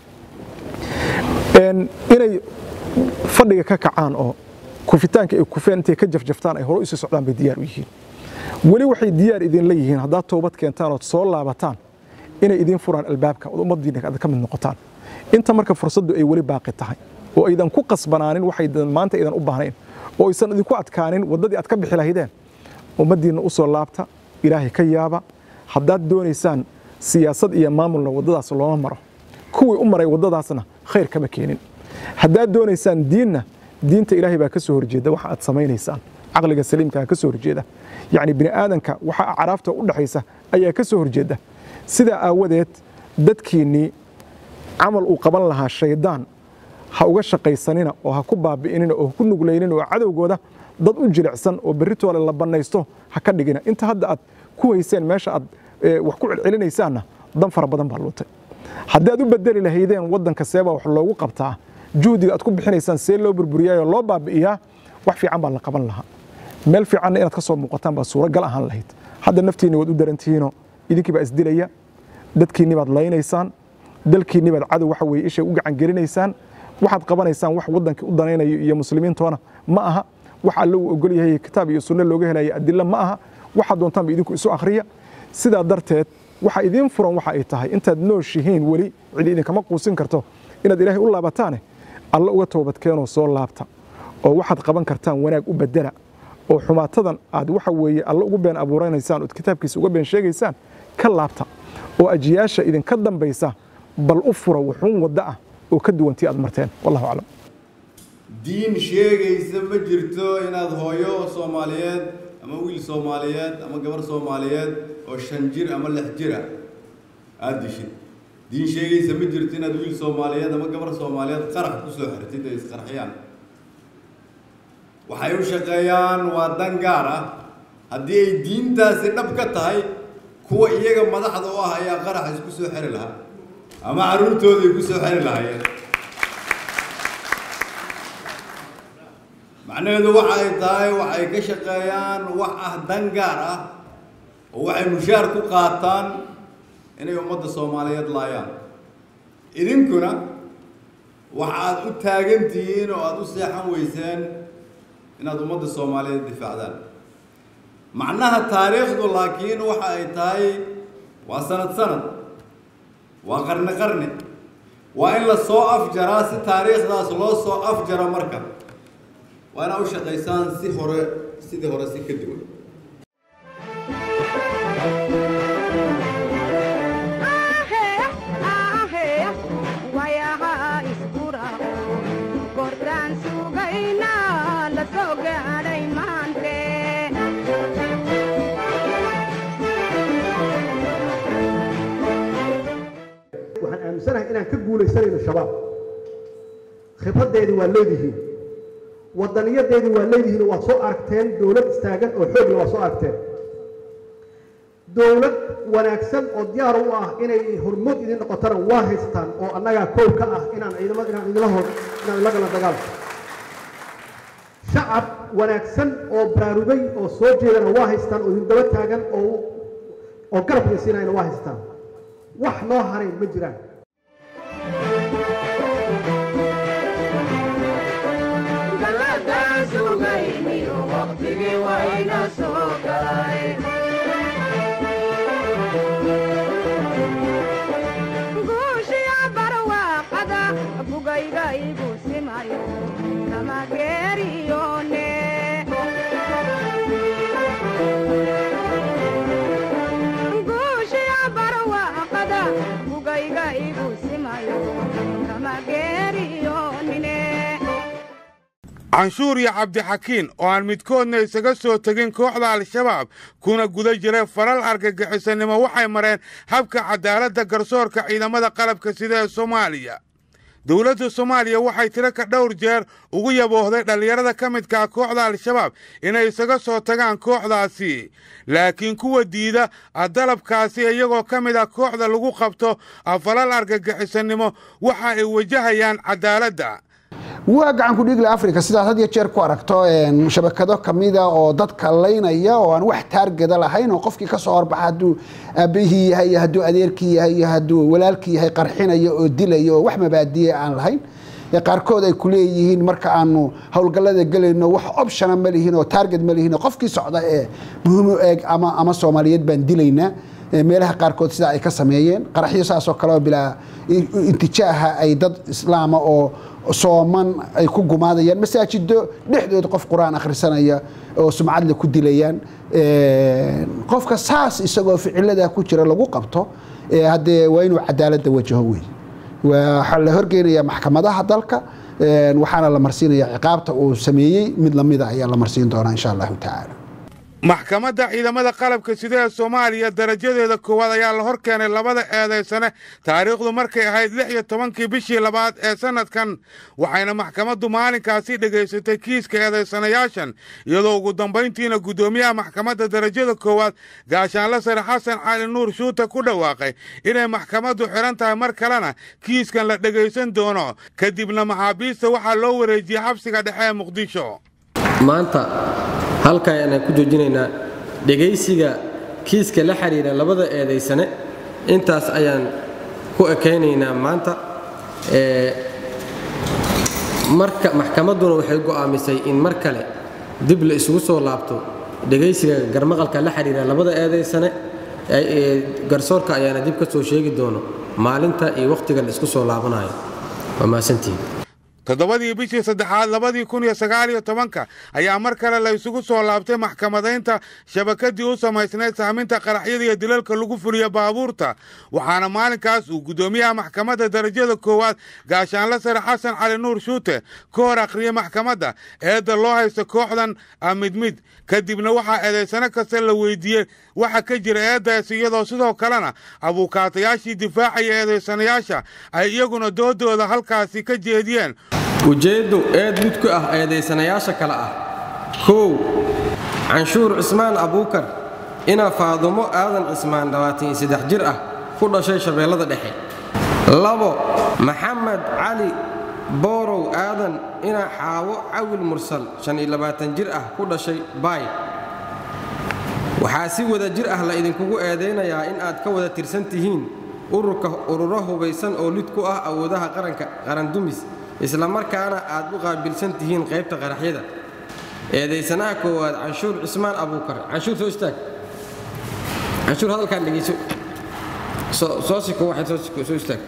inay fadhiga ka kacaan oo kufitaanka ay kufeen intay ka jafjaftaan ay hore usii socdaan bay diyaar u yihiin weli waxay diyaar idinla yihiin haddaad toobad keentaan ood soo laabataan inay idiin furaan albaabka ood ummaddiina aad ka mid noqotaan inta marka fursaddu ay weli baaqi tahay oo aydan ku qasbanaanin waxay maanta aydan u baahnayn oo aysan idinku adkaanin waddadii aad ka bixi lahaydeen ummaddiinna u soo laabta ilaahay ka yaaba haddaad doonaysaan siyaasad iyo maamulna waddadaas looma maro kuwii u maray waddadaasna khayr kama keenin haddaad doonaysaan diinna diinta ilaahay baa ka soo horjeeda waxa aad samaynaysaan caqliga saliimkaa ka soo horjeeda yacni bini aadanka waxa acraafta u dhaxaysa ayaa ka soo horjeeda sidaa aawadeed dadkiinnii camal uu qaban lahaa shaydaan ha uga shaqaysanina oo ha ku baabi'inina oo ha ku nuglaynina oo cadowgooda dad u jilicsan oo berritoole la bannaysto ha ka dhigina inta hadda aad ku hayseen meesha aad wax ku celcelinaysaanna dan fara badan baa luutay haddii aad u bedeli lahaydeen waddanka seebaa wax loogu qabtaa juhdiga aad ku bixinaysaan see loo burburiyaayoo loo baabi'iyaa wax fiican baa la qaban lahaa meel fiicanna inaad ka soo muuqataan baa suuragal ahaan lahayd hadda naftiinni waad u darantihiinoo idinkii baa isdilaya dadkiinni baad laynaysaan dalkiinni baad cadow waxa weeye ishay u gacan gelinaysaan waxaad qabanaysaan wax waddankii u danaynayo iyo muslimiintoona ma aha wax alle uu ogol yahay kitaab iyo sunno looga helaya adilla ma aha waxaad doontaanba idinku isu akhriya sidaa darteed waxa idiin furan waxa ay tahay intaad nooshihiin weli cidi idinkama quusin karto inaad ilaahay u laabataane alle uga toobadkeenoo soo laabta oo waxaad qaban kartaan wanaag u bedela oo xumaatadan aad waxa weeye alle ugu been abuuranaysaan ood kitaabkiisa uga been sheegaysaan ka laabta oo ajiyaasha idinka dambaysa bal u fura wuxuun wadda ah oo ka duwantii aad marteen wallahu aclam diin sheegaysa ma jirto inaad hooyo soomaaliyeed ama wiil soomaaliyeed ama gabar soomaaliyeed oo shan jir ama lix jir ah aada dishid diin sheegaysa ma jirto inaad wiil soomaaliyeed ama gabar soomaaliyeed qarax ku soo xirtid ay isqarxiyaan waxay u shaqeeyaan waa dan gaar ah haddii ay diintaasi dhab ka tahay kuwa iyaga madaxda u ah ayaa qarax isku soo xiri lahaa ama carruurtooday ku soo xiri lahaayeen macnaheedu waxa ay tahay waxay ka shaqeeyaan wax ah dan gaar ah oo waxay mushaar ku qaataan inay ummadda soomaaliyeed laayaan idinkuna waxaad u taagan tihiin oo aada u seexan weyseen inaad ummadda soomaaliyeed difaacdaan macnaha taariikhdu laakiin waxa ay tahay waa sanad sanad waa qarni qarni waa in la soo afjaraa si taariikhdaas loo soo afjaro marka waa inaa u shaqaysaan si hore sidii hore si ka duwan waxaan aaminsanahay inaan ka guulaysanayno shabaab khibraddeedii waa leedihiin wadaniyadeedii waa leedihiin oo waad soo aragteen dowlad istaagan oo xoogla waa soo aragteen dowlad wanaagsan oo diyaar u ah inay hormood idin noqotana waa haystaan oo annagaa koow ka ah inaan ciidamada inaan idinla hor inaan idinla galno dagaalka shacab wanaagsan oo baraarugay oo soo jeedana waa haystaan oo idin daba taagan oo oo garab idinsiinayana waa haystaan wax noo haray ma jiraan Gugayga canshuur iyo cabdixakiin oo aan midkoodna isaga soo tegin kooxda al-shabaab kuna guda jiray falal argagixisanimo waxay mareen habka cadaaladda garsoorka ciidamada qalabka sida ee soomaaliya dowladda soomaaliya waxay tiro ka dhowr jeer ugu yaboohday dhallinyarada ka midkaa kooxda al-shabaab inay isaga soo tagaan kooxdaasi laakiin kuwa diida dalabkaasi iyagoo ka mid ah kooxda lagu qabto falal argagixisanimo waxa ay wajahayaan cadaaladda waa gacan ku dhiigle africa sidaad had iyo jeer ku aragto shabakado kamida oo dadka laynaya oo aan wax taargeda lahayn oo qofkii kasoo horbaxa hadduu aabihii yahay iyo hadduu adeerkii yahay iyo hadduu walaalkii yahay qarxinaya oo dilaya oo wax mabaadiye aan lahayn qaarkood ay ku leeyihiin marka aanu howlgallada gelayno wax optiona ma lihiin oo taarget ma lihiin oo qofkii socda ee muhimu eeg ama ama soomaaliyeed baan dilaynaa meelaha qaarkood sidaa ay ka sameeyeen qaraxyo saasoo kale oo bilaa intijaaha ay dad islaama oo sooman ay ku gumaadayaan masaajido dhexdood qof qur-aan akhrisanaya oo sumcadle ku dilayaan qofka saas isagoo ficilada ku jira lagu qabto haddee waa inuu cadaaladda wajaho wey waxaa la horgeynaya maxkamadaha dalka waxaana la marsiinaya ciqaabta uu sameeyey mid lamida ayaa la marsiin doonaa insha allahu tacaala maxkamadda ciidamada qalabka sida ee soomaaliya darajadeeda koowaad ayaa la hor keenay labada eedaysane taariikhdu markay ahayd lix iyo tobankii bishii labaad ee sannadkan waxayna maxkamaddu maalinkaasi dhegaysatay kiiska eedaysanayaashan iyadoo ugu dambayntiina guddoomiyaha maxkamadda darajada koowaad gaashaanle sare xasan cali nuur shuute ku dhawaaqay inay maxkamaddu xidhan tahay mar kalena kiiskan la dhegaysan doono kadibna maxaabiista waxaa loo wareejiyey xabsiga dhexe ee muqdisho maanta halka ayaan ku joojinaynaa dhegaysiga kiiska la xidhiira labada eedaysane intaas ayaan ku ekaynaynaa maanta marka maxkamadduna waxay go'aamisay in mar kale dib la isugu soo laabto dhegaysiga garmaqalka la xidhiira labada eedaysane garsoorka ayaana dib ka soo sheegi doono maalinta iyo wakhtiga la isku soo laabanayo waa mahadsantihiin toddobadii bishii saddexaad labadii kun iyo sagaal iyo tobanka ayaa mar kale la isugu soo laabtay maxkamadaynta shabakadii u samaysnayd saaminta qaraxyada iyo dilalka lagu fuliyo baabuurta waxaana maalinkaas uu guddoomiyaha maxkamadda darajada koowaad gaashaanle sare xasan cali nuur shuute ka hor akhriyey maxkamadda eedda loo haysta kooxdan mid mid kadibna waxaa eedaysano kasta la weydiiyey waxa ka jira eeddaas iyadoo sidoo kalena abuukaatayaashii difaacaya eedaysanayaasha ay iyaguna doodooda halkaasi ka jeediyeen ujeeddu eed mid ku ah eedaysanayaasha kale ah kow canshuur cismaan abuukar ina faadumo aadan cismaan dhawaatan saddex jir ah ku dhashay shabeellada dhexe labo maxamed cali boorow aadan ina xaawo cawil mursal shan iyo labaatan jir ah ku dhashay baay waxaa si wada jir ah la idinkugu eedaynayaa in aad ka wada tirsan tihiin ururka ururo hubaysan oo lid ku ah awoodaha qaranka qarandumis isla markaana aad u qaabilsan tihiin qaybta qaraxyada eedaysanaha koowaad canshuur cismaan abuukar canshuur soo istaag canshuur hadalkaan dhegeyso soo siko waxay soo siko soo istaag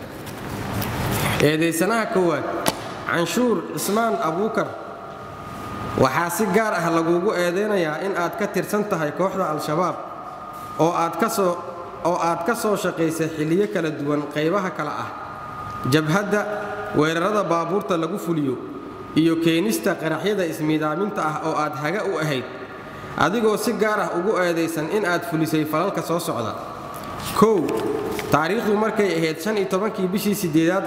eedaysanaha koowaad canshuur cismaan abuukar waxaa si gaar ah lagugu eedaynayaa in aad ka tirsan tahay kooxda al-shabaab oo aad ka soo oo aad ka soo shaqaysay xilliyo kala duwan qaybaha kale ah jabhadda weerarada baabuurta lagu fuliyo iyo keenista qaraxyada ismiidaaminta ah oo aad haga u ahayd adigoo si gaar ah ugu eedaysan in aad fulisay falalka soo socda kow taariikhdu markay ahayd shan iyo tobankii bishii siddeedaad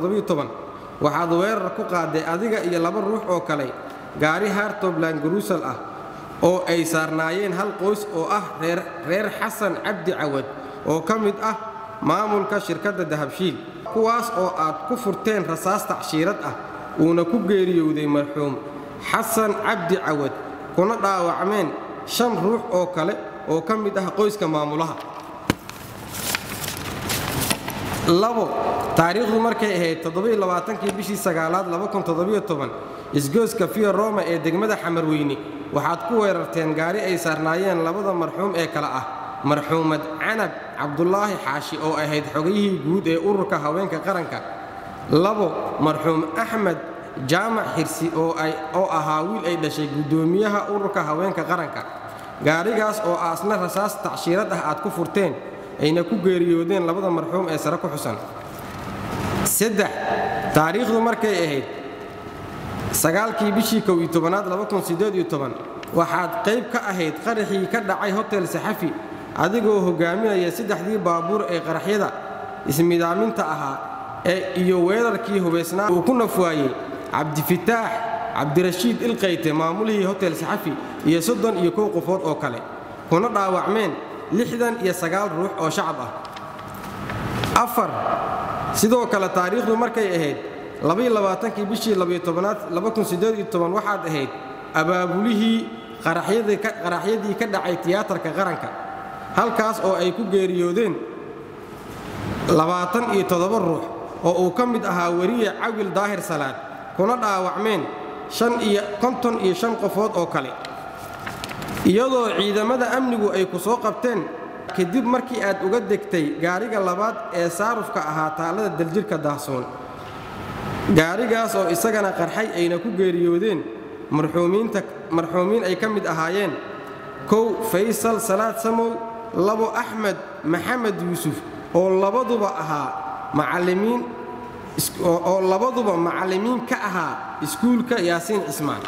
waxaad weerar ku qaaday adiga iyo laba ruux oo kale gaari hartobland garuusal ah oo ay saarnaayeen hal qoys oo ah reer xasan cabdi cawad oo ka mid ah maamulka shirkadda dahabshiil kuwaas oo aad ku furteen rasaas tacshiirad ah uuna ku geeriyowday marxuum xasan cabdi cawad kuna dhaawacmeen shan ruux oo kale oo ka mid ah qoyska maamulaha labo taariikhdu markay ahayd toddobaiylaaaankii bishii sagaalaad isgooska fiyo roma ee degmada xamarweyne waxaad ku weerarteen gaari ay saarnaayeen labada marxuum ee kale ah marxuumad canab cabdulaahi xaashi oo ahayd xogayihii guud ee ururka haweenka qaranka labo marxuum axmed jaamac xirsi oo ahaa wiil ay dhashay guddoomiyaha ururka haweenka qaranka gaarigaas oo aasna rasaas tacshiirad ah aad ku furteen ayna ku geeriyoodeen labada marxuum ee sare ku xusan saddex taariikhdu markay ahayd sagaalkii bishii kow iyo tobanaad waxaad qayb ka ahayd qaraxii ka dhacay hotel saxafi adigoo hogaaminaya saddexdii baabuur ee qaraxyada ismidaaminta ahaa ee iyo weerarkii hubaysnaa uu ku nafwaayey cabdifitaax cabdirashiid ilqayte maamulihii hotel saxafi iyo soddon iyo kow qofood oo kale kuna dhaawacmeen lixdan iyo sagaal ruux oo shacab ah afar sidoo kale taariikhdu markay ahayd labaylabaatankii bishii labayotobanaad waxaad ahayd abaabulihii qaraxyadii ka dhacay tiyaatarka qaranka halkaas oo ay ku geeriyoodeen labaatan iyo toddoba ruux oo uu ka mid ahaa weriye cawil daahir salaad kuna dhaawacmeen konton iyo shan qofood oo kale iyadoo ciidamada amnigu ay ku soo qabteen kadib markii aad uga degtay gaariga labaad ee saarufka ahaa taalada daljirka daahsoon gaarigaas oo isagana qarxay ayna ku geeriyoodeen marxuumiin ay ka mid ahaayeen kow faysal salaad samow labo axmed maxamed yuusuf oo labaduba ahaa macallimiin oo labaduba macallimiin ka ahaa iskuulka yaasiin cismaan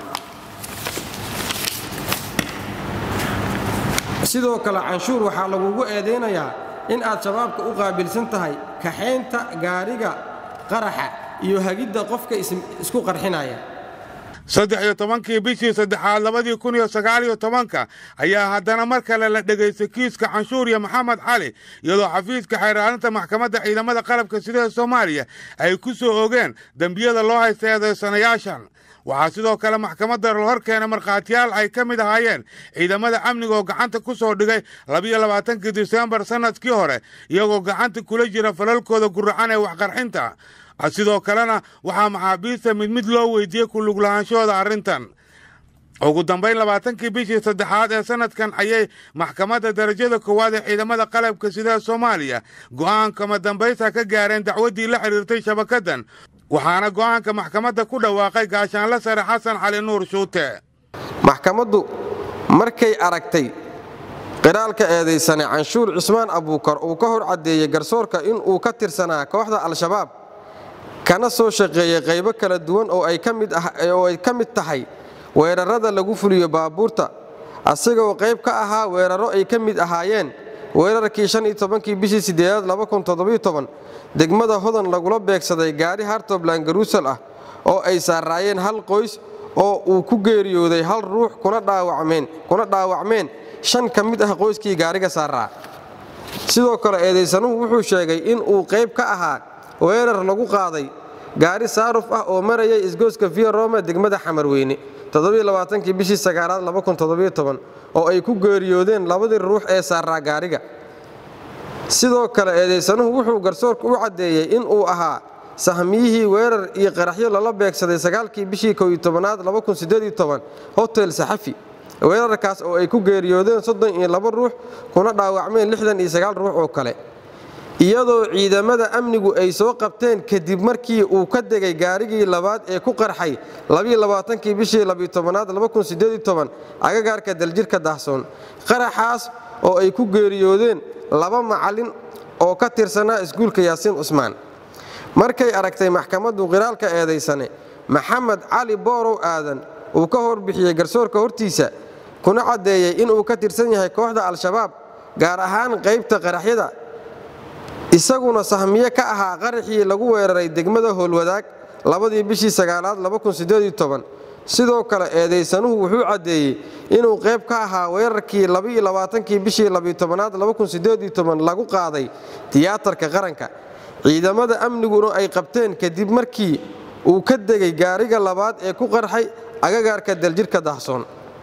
sidoo kale canshuur waxaa lagugu eedaynayaa in aad shabaabka u qaabilsan tahay kaxaynta gaariga qaraxa iyo hagidda qofka isku qarxinaya saddex iyo tobankii bishii saddexaad labadii kun iyo sagaal iyo tobanka ayaa haddana mar kale la dhegaystay kiiska canshuuriya maxamed cali iyadoo xafiiska xeeraarinta maxkamadda ciidamada qalabka sida ee soomaaliya ay ku soo ogeen dembiyada loo haysta eedaysanayaashan waxaa sidoo kale maxkamadda la hor keena markhaatiyaal ay ka mid ahaayeen ciidamada amniga oo gacanta ku soo dhigay labiyo labaatankii disembar sannadkii hore iyagoo gacanta kula jira falalkooda guracan ee waxqarxinta sidoo kalena waxaa maxaabiista mid mid loo weydiiyey ku luglahaanshahooda arrintan ugu dambayn labaatankii bishii saddexaad ee sannadkan ayay maxkamadda darajada koowaad ee ciidamada qalabka sida soomaaliya go'aankama dambaysta ka gaareen dacwaddii la xidhiirtay shabakaddan waxaana go'aanka maxkamadda ku dhawaaqay gaashaanle sare xasan cali nuur shuute maxkamaddu markay aragtay qiraalka eedaysane canshuur cismaan abuukar uu ka hor caddeeyey garsoorka in uu ka tirsanaa kooxda al-shabaab kana soo shaqeeyey qaybo kala duwan oo ay ka mid tahay weerarrada lagu fuliyo baabuurta asigoo qayb ka ahaa weerarro ay ka mid ahaayeen weerarkii kii bishii sideedaad degmada hodan lagula beegsaday gaari hartobland garuusal ah oo ay saaraayeen hal qoys oo uu ku geeriyooday hal ruux kuna dhaawacmeen shan ka mid ah qoyskii gaariga saaraa sidoo kale eedaysanuhu wuxuu sheegay in uu qayb ka ahaa weerar lagu qaaday gaari saaruf ah oo marayay isgooska via rome degmada xamarweyne kii bishii sagaalaad oo ay ku geeriyoodeen labadii ruux ee saaraa gaariga sidoo kale eedaysanuhu wuxuu garsoorka u caddeeyey in uu ahaa sahmiyihii weerar iyo qaraxyo lala beegsaday sagaalkii bishii koytobanaad hotel saxafi weerarkaas oo ay ku geeriyoodeen soddon iyo laba ruux kuna dhaawacmeen lixdan iyo sagaal ruux oo kale iyadoo ciidamada amnigu ay soo qabteen kadib markii uu ka degay gaarigii labaad ee ku qarxay kii bishii labytobanaad agagaarka daljirka dahsoon qaraxaas oo ay ku geeriyoodeen laba macallin oo ka tirsanaa iskuulka yaasiin cusmaan markay aragtay maxkamaddu qiraalka eedaysane maxamed cali boorow aadan uu ka horbixiyey garsoorka hortiisa kuna caddeeyey inuu ka tirsan yahay kooxda al-shabaab gaar ahaan qaybta qaraxyada isaguna sahmiye ka ahaa qaraxii lagu weeraray degmada howlwadaag labadii bishii sagaalaad sidoo kale eedaysanuhu wuxuu caddeeyey inuu qayb ka ahaa weerarkii kii bishii labytobanaad lagu qaaday tiyaatarka qaranka ciidamada amniguna ay qabteen kadib markii uu ka degay gaariga labaad ee ku qarxay agagaarka daljirka dahsoon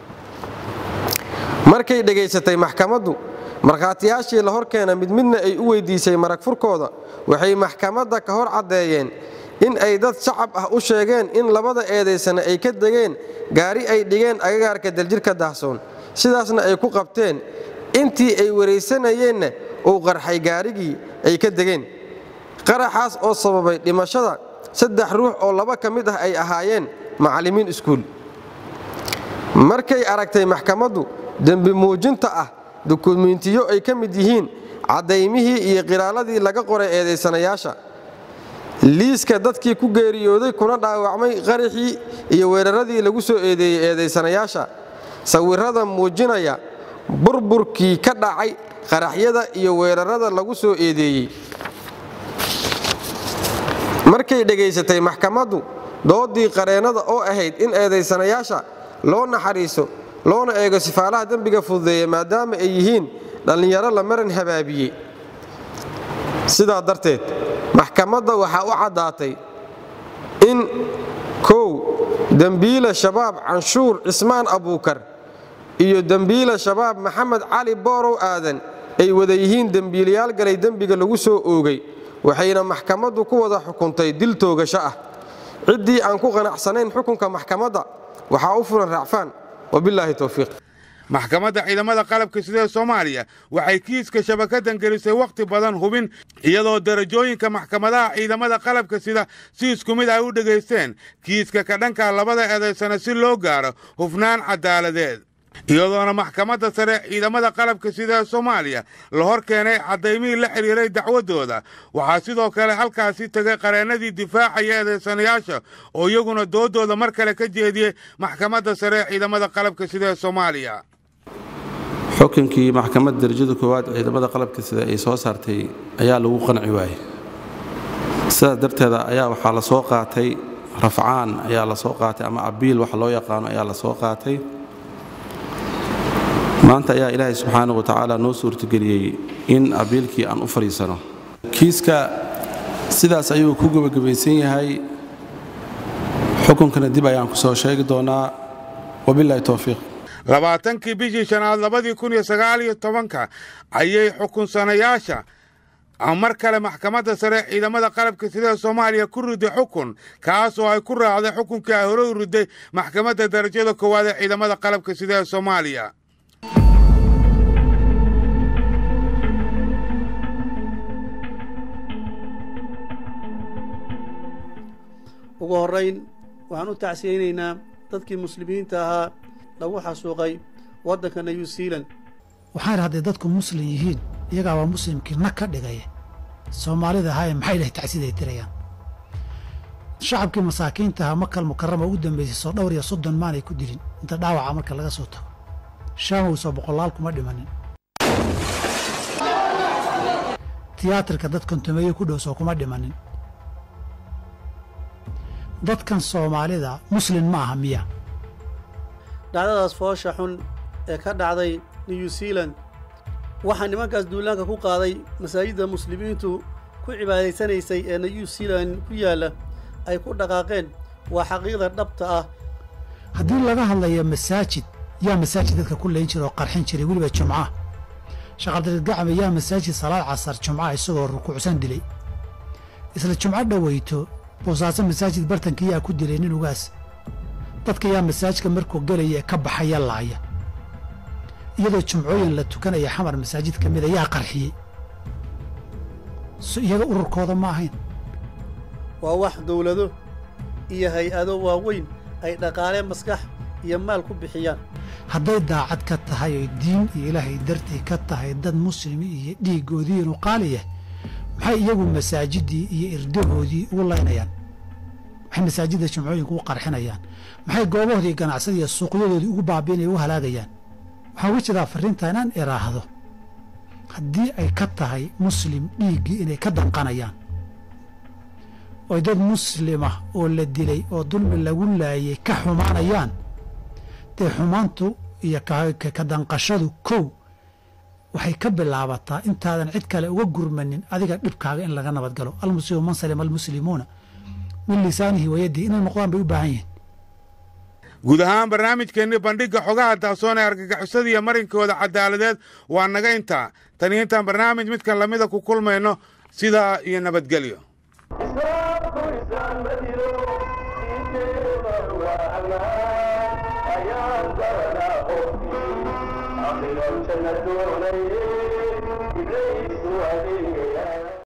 markay dhegaysatay maxkamaddu markhaatiyaashii la hor keena mid midna ay u weydiisay marag furkooda waxay maxkamadda ka hor caddeeyeen in ay dad shacab ah u sheegeen in labada eedaysana ay ka degeen gaari ay dhigeen agagaarka daljirka dahsoon sidaasna ay ku qabteen intii ay waraysanayeenna uu qarxay gaarigii ay ka degeen qaraxaas oo sababay dhimashada saddex ruux oo laba ka mid ah ay ahaayeen macallimiin iskuul markay aragtay maxkamaddu dembi muujinta ah dukumiintiyo ay ka mid yihiin caddaymihii iyo qiraaladii laga qoray eedaysanayaasha liiska dadkii ku geeriyooday kuna dhaawacmay qaraxii iyo weeraradii lagu soo eedeeyey eedaysanayaasha sawirrada muujinaya burburkii ka dhacay qaraxyada iyo weerarada lagu soo eedeeyey markay dhegaysatay maxkamaddu doodii qareennada oo ahayd in eedaysanayaasha loo naxariiso loona eego sifaalaha dembiga fududeeya maadaama ay yihiin dhallinyaro la maran habaabiyey sidaa darteed maxkamadda waxaa u caddaatay in kow dembiila shabaab canshuur cismaan abuukar iyo dembiila shabaab maxamed cali boorow aadan ay wada yihiin dembiilayaal galay dembiga lagu soo oogay waxayna maxkamaddu ku wada xukuntay dil toogasho ah ciddii aan ku qanacsanayn xukunka maxkamadda waxaa u fulan raacfaan wabilaahi towfiiq maxkamadda ciidamada qalabka sida ee soomaaliya waxay kiiska shabakadan gelisay wakhti badan hubin iyadoo darajooyinka maxkamadaha ciidamada qalabka sida si isku mid ay u dhegaysteen kiiska ka dhanka labada eedaysana si loo gaaro hufnaan caddaaladeed iyadoona maxkamadda sare ciidamada qalabka sida ee soomaaliya la hor keenay caddaymihii la xidhiiray dacwaddooda waxaa sidoo kale halkaasi tegay qareennadii difaacaya eedaysanayaasha oo iyaguna doodooda mar kale ka jeediyey maxkamadda sare ee ciidamada qalabka sida ee soomaaliya xukunkii maxkamadda darajada koowaad ciidamada qalabka sida ay soo saartay ayaa lagu qanci waayey sidaas darteeda ayaa waxaa la soo qaatay rafcaan ayaa la soo qaatay ama abiil waxa loo yaqaano ayaa la soo qaatay maanta ayaa ilaahay subxaana wa tacaala noo suurtageliyey in abiilkii aan u fadhiisano kiiska sidaas ayuu ku gebagabaysan yahay xukunkana dib ayaan ku soo sheegi doonaa wabilaahi towfiiq labaatankii bishii shanaad labadii kun iyo sagaal iyo tobanka ayay xukunsanayaasha mar kale maxkamadda sare ciidamada qalabka sida soomaaliya ku riday xukun kaas oo ay ku raacday xukunkii ay hore u riday maxkamadda darajada koowaad ee ciidamada qalabka sida ee soomaaliya ugu horrayn waxaan u tacsiyeynaynaa dadkii muslimiinta ahaa lagu xasuuqay waddanka new zealand waxaan hadday dadku muslim yihiin iyagaabaa muslimkii na ka dhigaya soomaalida ahaaye maxay dhahay tacsiday tirayaan shacabkii masaakiinta ahaa makal mukarama ugu dambaysay soo dhowr iyo soddon maanay ku dilin inta dhaawaca marka laga soo tago shaamow soo boqolaal kuma dhimanin tiyaatarka dad kontumeeye ku dhow soo kuma dhimanin dadkan soomaalida muslim ma aha miya dhacdadaas foosha xun ee ka dhacday new zealand waxaa nimankaas duulaanka ku qaaday masaajidda muslimiintu ku cibaadaysanaysay ee new zealand ku yaalla ay ku dhaqaaqeen waa xaqiiqda dhabta ah haddii laga hadlayo masaajid yaa masaajid dadka ku layn jira oo qarxin jiray weliba jumcaha shaqaldarid gacme yaa masaajid salaad casar jumcaha isagoo rukuucsan dilay isla jumco dhoweyto boosaaso masaajid bartankii yaa ku dilay nin ugaas dadka yaa masaajidka markuu gelaya ee ka baxaya laaya iyadoo jumcooyin la tukanaya xamar masaajid ka mida yaa qarxiyey so iyaga ururkooda ma ahayn waa wax dawlado iyo hay-ado waaweyn ay dhaqaale maskax iyo maal ku bixiyaan hadday daacad ka tahay oy diin iyo ilaahay dartii ka tahay dad muslimi iyo dhiiggoodii inuu qaali yahay maxay iyagu masaajiddii iyo irdahoodii ugu laynayaan maxay masaajidda jumcooyinka u qarxinayaan maxay goobahoodii ganacsada iyo suuqyadoodii ugu baabiinaya u halaagayaan waxaan uga jeedaa farriinta inaan iraahdo haddii ay ka tahay muslim dhiiggii inay ka danqanayaan oy dad muslima oo la dilay oo dulmi lagu laayay ka xumaanayaan dee xumaantu iyo ka danqashadu kow waxay ka bilaabataa intaadan cid kale uga gurmanin adiga dhibkaaga in laga nabad galo almuslimu man salima almuslimuuna min lisaanihi wayadihi inay noqdaan bay u baahan yihiin guud ahaan barnaamijkeenni bandhigga xogaha daasoon ee argagixisada iyo marinkooda caddaaladeed waa naga intaa tani intaan barnaamij midkan lamida ku kulmayno sidaa iyo nabadgelyo